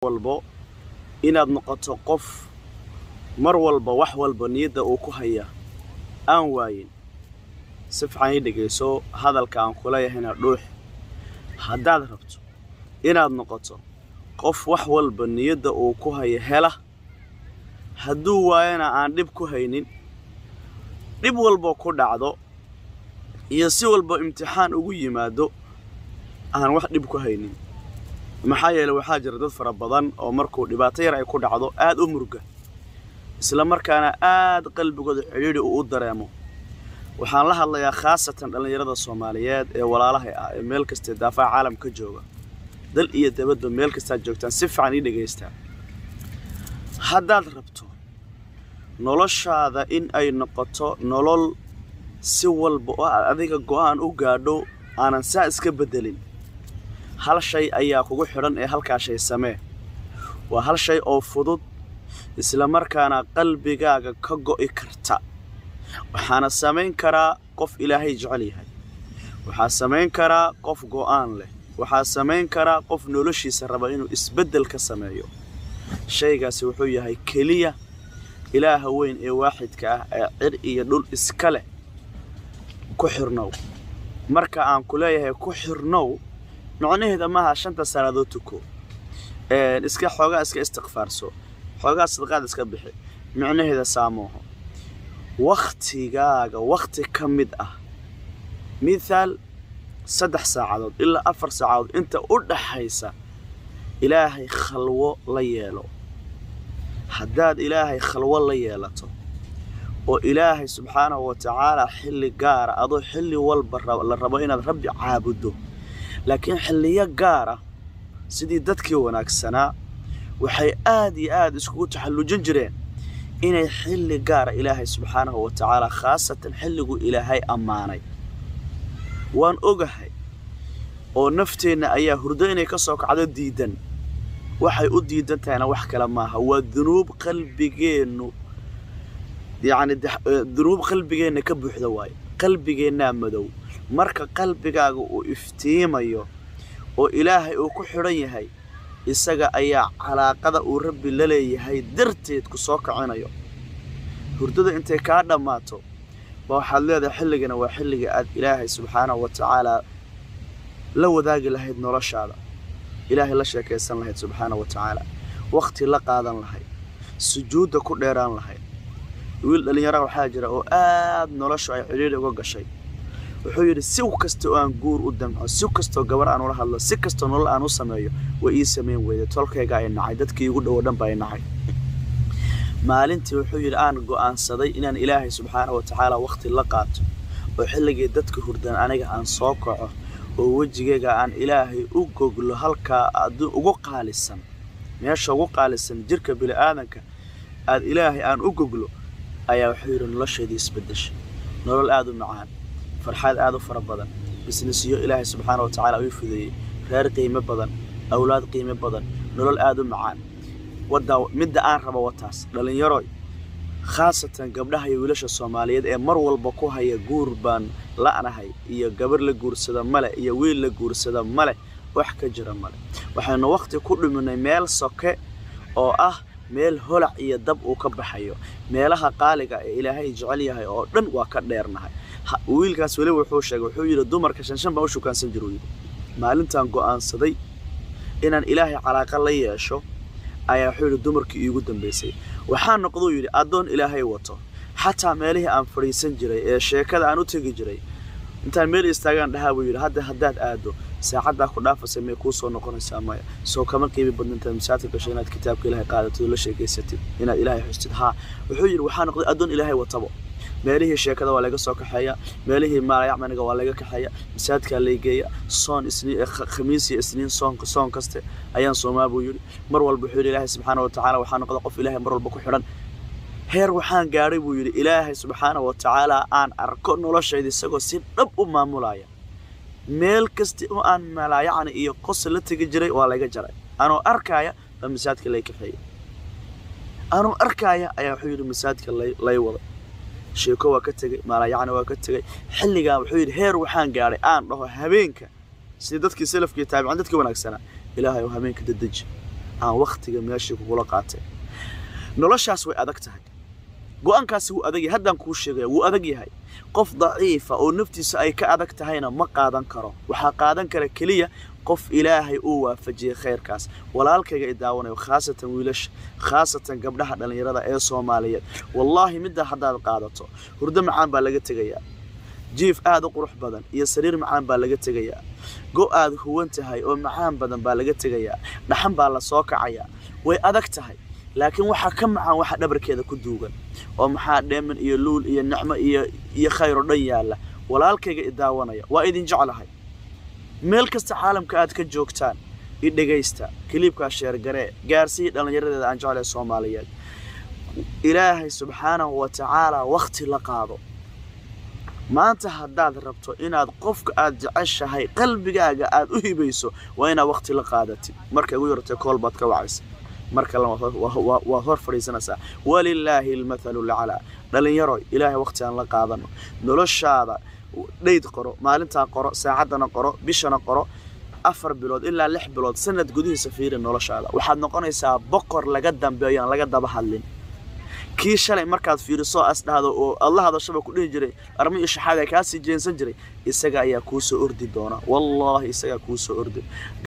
walbo inaad noqoto qof mar walba wax walba niyadda uu ku haya aan waayin si fiican ii dhegayso hadalka aan ku leeyahayna dhuux haddaad rabto inaad noqoto qof wax walba niyadda uu ku haya hela hadduu waayana aan dhib ku haynin dhib walba ku dhacdo iyo si walba imtixaan ugu yimaado aan wax dhib ku haynin maxaa yeele waxaa jira dad fara badan oo markuu dhibaato yar ay ku dhacdo aad u murga isla markaana aad qalbigooda cidhiidhi uu u dareemo waxaan la hadlayaa khaasatan dhallinyarada soomaaliyeed ee walaalahay ah ee meel kastee daafaha caalam ka jooga dal iyo dabadba meel kastaad joogtaan si fiican ii dhagaystaa haddaad rabto noloshaada in ay noqoto nolol si walba oo aad adiga go'aan u gaadho aanan saa iska beddelin hal shay ayaa kugu xidhan ee halkaa shay samee waa hal shay oo fudud isla markaana qalbigaaga ka go'i karta waxaana samayn karaa qof ilaahay jecel yahay waxaa samayn karaa qof go'aan leh waxaa samayn karaa qof noloshiisa raba inuu isbeddel ka sameeyo shaygaasi wuxuu yahay keliya ilaaha weyn ee waaxidka ah ee cir iyo dhul iska leh ku xirnow marka aan ku leeyahay ku xirnow micnaheeda maaha shanta sannadood tuko iska xoogaa iska istikfaarso xoogaa sadaqaad iska bixi micnaheeda saamooho wakhtigaaga wakhti ka mid ah mithaal saddex saacadood ilaa afar saacadood inta u dhaxaysa ilaahay khalwo la yeelo haddaad ilaahay khalwo la yeelato oo ilaahay subxaanahu wa tacaalaa xilli gaara adoo xilli walba la rabo inaad rabbi caabuddo laakiin xilliyo gaara sidii dadkii wanaagsanaa waxay aad iyo aad iskugu taxallujin jireen inay xilli gaara ilaahay subxaanahu wa tacaalaa khaasatan xilliguu ilaahay ammaanay waan ogahay oo nafteenna ayaa hurdo inay ka soo kacdo diidan waxay u diidan tahayna wax kale maaha waa dunuub qalbigeennu yacni dunuub qalbigeenna ka buuxda waaye qalbigeennaa madow marka qalbigaaga uu iftiimayo oo ilaahay uu ku xidhan yahay isaga ayaa calaaqada uu rabbi la leeyahay darteed ku soo kacinayo hurdada intay kaa dhammaato ba waxaad leedahay xilligana waa xilliga aad ilaahay subxaanahu wa tacaalaa la wadaagi lahayd noloshaada ilaahay la sheekaysan lahayd subxaanahu wa tacaala wakhti la qaadan lahayd sujuudda ku dheeraan lahayd wiil dhallinyara waxaa jira oo aad noloshu ay cidhiidhi uga gashay wuxuu yidhi si kasta oo aan guur u damco si kastoo gabar aan ula hadlo si kastoo nolol aan u sameeyo way ii samayn weyday tolkayga ay nacay dadkii igu dhowo dhan ba ay nacay maalintii wuxuu yidhi aan go'aansaday inaan ilaahay subxaana wa tacaala wakhti la qaato oo xilligii dadka hurdan aniga aan soo kaco oo wejigayga aan ilaahay u goglo halkaa adduun ugu qaalisan meesha ugu qaalisan jirka bini'aadanka aad ilaahay aan u goglo ayaa wuxuu yidhi noloshaydii isbeddeshay nolol aad u macaan farxaad aad u fara badan bisnisyo ilaahay subxaana wa tacaala uu fudeeyey reer qiimo badan awlaad qiimo badan nolol aad u macaan waddaa midda aan rabo wataas dhallinyaroy khaasatan gabdhaha iyo wiilasha soomaaliyeed ee mar walba ku haya guur baan la'nahay iyo gabar la guursada male iyo wiil la guursada male wax ka jira male waxaynu wakhti ku dhiminay meel soke oo ah meel holac iyo dab uu ka baxayo meelaha qaaliga ee ilaahay jecel yahay oo dhan waa ka dheernahay wiilkaas weliba wuxuu sheegay wuxuu yidhi dumarka shanshan baan u shukaansan jiru yidhi maalintaan go'aansaday inaan ilaahay calaaqa la yeesho ayaa wuxuu yidhi dumarkii iigu dambaysay waxaa noqduu yidhi addoon ilaahay wato xataa meelihii aan fadhiisan jiray ee sheekada aan u tegi jiray intaan meel istaagaan dhahaa buu yidhi hadda haddaad aado saacaddaa ku dhaafasay may kuu soo noqonaysaa maya soo kama qiimi badna intaad masaajidka gasho inaad kitaabka ilaahay qaadatid oo la sheegaysatid inaad ilaahay xustid haa wuxuu yidhi waxaa noqday addoon ilaahay watabo meelihii sheekada waa laga soo kaxeeya meelihii maalayacmaniga waa laga kaxeeya masaajidkaa laygeeya soon isniin khamiis iyo isniin soonka soon kaste ayaan soomaa buu yidhi mar walba wuxuu yidhi ilaahay subxaana wa tacaala waxaa noqda qof ilaahay mar walba ku xidhan heer waxaan gaadhay buu yidhi ilaahay subxaana wa tacaala aan arko noloshayda isagoo si dhab u maamulaya meel kasta oo aan malaayacni iyo qosa la tegi jiray waa laga jaray anoo arkaaya baa masaajidka lay kaxeeyay anoo arkaaya ayaa wuxuu yidhi masaajidka lay waday sheeko waa ka tegey maalayacni waa ka tegey xilligaa wuxuu yidhi heer waxaan gaadhay aan dhaho habeenka sidii dadkii salafkii taabicin dadkii wanaagsanaa ilaahay oo habeenka dadeji aan wakhtiga meeshii kugula qaatay noloshaas way adag tahay go-aankaasi wuu adag yahay haddaan kuu sheegaya wuu adag yahay qof daciifa oo naftiisa ay ka adag tahayna ma qaadan karo waxaa qaadan kara keliya qof ilaahay uu waafajiyey khayrkaas walaalkayga i daawanayo khaasatan wiilasha khaasatan gabdhaha dhallinyarada ee soomaaliyeed wallaahi middaa haddaad qaadato hurdo macaan baa laga tegayaa jiif aad u qurux badan iyo sariir macaan baa laga tegayaa go aad huwan tahay oo macaan badan baa laga tegayaa dhaxan baa la soo kacayaa way adag tahay laakiin waxaa ka macaan waxa dhabarkeeda ku duugan oo maxaa dheeman iyo luul iyo nicmo iyo iyo khayr oo dhan yaalla walaalkayga i daawanaya waa idin jeclahay meel kasta caalamka aad ka joogtaan i dhegaysta kiliibkaa sheergaree gaarsii dhallinyaradeeda aan jeclahay soomaaliyeed ilaahay subxaanahu wa tacaala wakhti la qaado maanta haddaad rabto inaad qofka aad jeceshahay qalbigaaga aad u hibayso waa inaad wakhti la qaadatid marka igu yartay kool baad ka wacaysa marka waad hor fadhiisanaysaa walilaahi almathalu laclaa dhallinyaroy ilaahay wakhti aan la qaadano noloshaada dhayd qoro maalintaa qoro saacaddana qoro bishana qoro afar bilood ilaa lix bilood sanad gudihiisa fiiri noloshaada waxaad noqonaysaa boqor laga dambeeyo aan laga daba hadlin kii shalay markaad fiiriso as dhahdo oo alla hadashaba ku dhihi jiray armi iyo shaxaada kaasii jeensan jiray isaga ayaa kuu soo ordi doona wallaahi isagaa kuu soo ordi